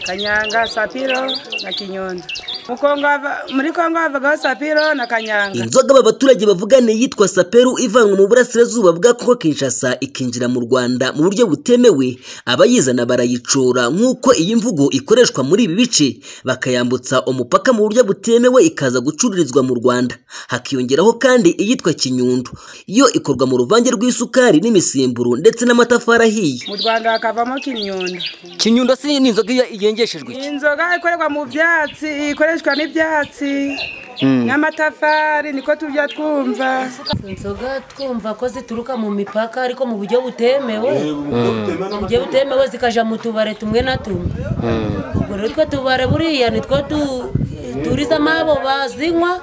kanyanga sapiro na kinyundo Mu Kongo hava- muri kongo havagaho sapiro na kanyanga inzoga aba baturage bavugane yitwa saperu ivanwa mu burasirazuba bwa kongo kinshasa ikinjira mu rwanda mu buryo butemewe abayizana barayicora nk'uko iyi mvugo ikoreshwa muri ibi bice bakayambutsa umupaka mu buryo butemewe ikaza gucururizwa mu rwanda hakiyongeraho kandi iyitwa kinyundo yo ikorwa mu ruvange rw'isukari n'imisemburo ndetse n'amatafari ahiye mu rwanda hakavamo kinyundo kinyundo si ni inzoga yengeshejwe ni inzoga ikorerwa mu byatsi ikoreshwa n'ibyatsi n'amatafari niko tujya twumva inzoga twumva ko zituruka mu mipaka ariko mu buryo butemewe mu buryo butemewe zikajya mu tubare tumwe na tumwe ubwo rero utwo tubare buriya nitwo turizamo abo bazinywa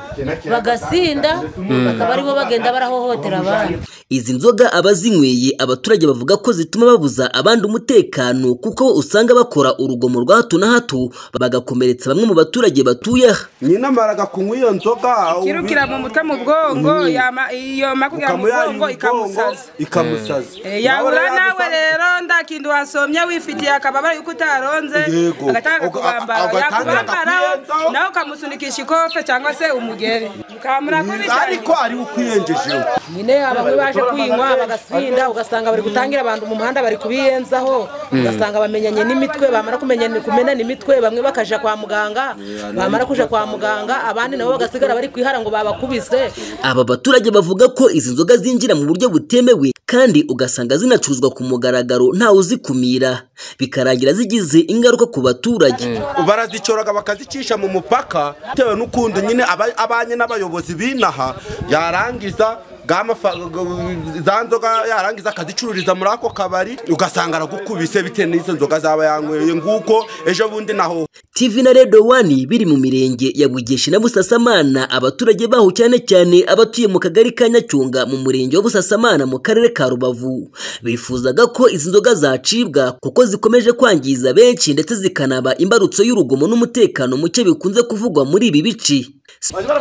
bagasinda bakaba aribo bagenda barahohotera abandi Izi nzoga abazinyweye abaturage bavuga ko zituma babuza abandi umutekano kuko usanga bakora urugomo rwa hato na hato bagakomeretsa bamwe mu baturage batuye aha nyine amaraga kunywa iyo nzoga kirukira mu mutwe mu bwongo yama- yoma kugera mu ukamuyagira bwongo ikamusaza ikamusaza Eh, yabura nawe rero nda kintu wasomye wifitiye akababaro yuko utaronze Yego. agatanga Uga- kubambara ugatangira yakubambaraho akakuyenzaho. nawe ukamusunikisha ikofe cyangwa se umugeri ukamurakubicyane ariko ari ukwiyenjejeho nyine bamwe baje kwinywa bagasinda ugasanga bari gutangira abantu mu muhanda bari kubiyenzaho ugasanga bamenyanye n'imitwe bamara kumenyana kumenana imitwe bamwe bakaja kwa muganga bamara kuja kwa muganga abandi nabo bagasigara bari kwihara ngo babakubise aba baturage bavuga ko izi nzoga zinjira mu buryo butemewe kandi ugasanga zinacuruzwa ku mugaragaro ntawe uzikumira bikarangira zigize ingaruka ku baturage barazicyoraga bakazicisha mu mupaka bitewe n'ukuntu nyine aba- abanye n'abayobozi b'inaha yarangiza bw'amafa- g- za nzoga yarangiza akazicururiza muri ako kabari ugasanga aragukubise bitewe n'izo nzoga zaba yanyweye nguko ejo bundi naho TV na Radio One biri mu mirenge ya Bugeshi na Busasamana abaturage baho cyane cyane abatuye mu kagari ka Nyacyonga mu murenge wa Busasamana mu karere ka Rubavu bifuzaga ko izi nzoga zacibwa kuko zikomeje kwangiza benshi ndetse zikanaba imbarutso y'urugomo n'umutekano muke bikunze kuvugwa muri ibi bice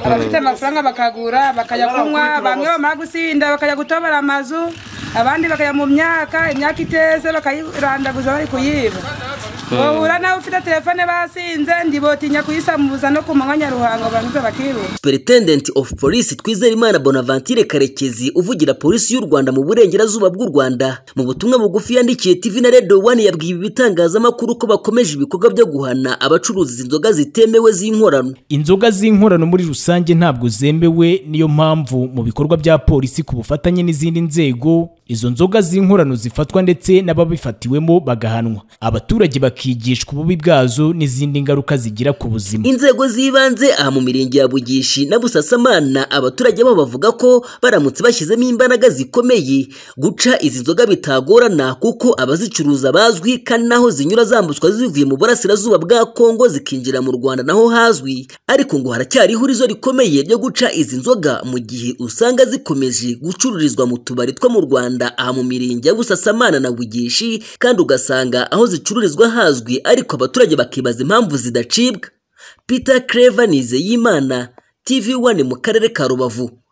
abafite amafaranga bakagura bakajya kunywa bamwe bamara gusinda bakajya gutobora amazu abandi bakajya mu myaka imyaka iteze bakayirandaguza bari kuyiba bahura nawe ufite telefone basinze ndibotinya kuyisamuza no ku manywa nyaruhango barangiza bakiruka Superintendent of Police Twizerimana Bonaventure Karekezi uvugira polisi y'u Rwanda mu burengerazuba bw'u Rwanda mu butumwa bugufi yandikiye TV na Radio One yabwiye ibi bitangazamakuru ko bakomeje ibikorwa byo guhana abacuruza inzoga zitemewe z'inkorano inzoga z'inkorano muri rusange ntabwo zemewe niyo mpamvu mu bikorwa bya polisi ku bufatanye n'izindi nzego izo nzoga z'inkorano zifatwa ndetse n'ababifatiwemo bagahanwa abaturage bakigishwa ububi bwazo n'izindi ngaruka zigira ku buzima inzego z'ibanze aha mu mirenge ya Bugishi na Busasamana abaturage babo bavuga ko baramutse bashyizemo imbaraga zikomeye guca izi nzoga bitagorana kuko abazicuruza bazwi kandi naho zinyura zambutswa zivuye mu burasirazuba bwa Kongo zikinjira mu Rwanda naho hazwi ariko ngo haracyari ihurizo rikomeye ryo guca izi nzoga mu gihe usanga zikomeje gucururizwa mu tubari two mu Rwanda aha mu mirenge ya Busasamana na Bugishi kandi ugasanga aho zicururizwa hazwi ariko abaturage bakibaza impamvu zidacibwa Peter Clever Nizeyimana TV One mu karere ka Rubavu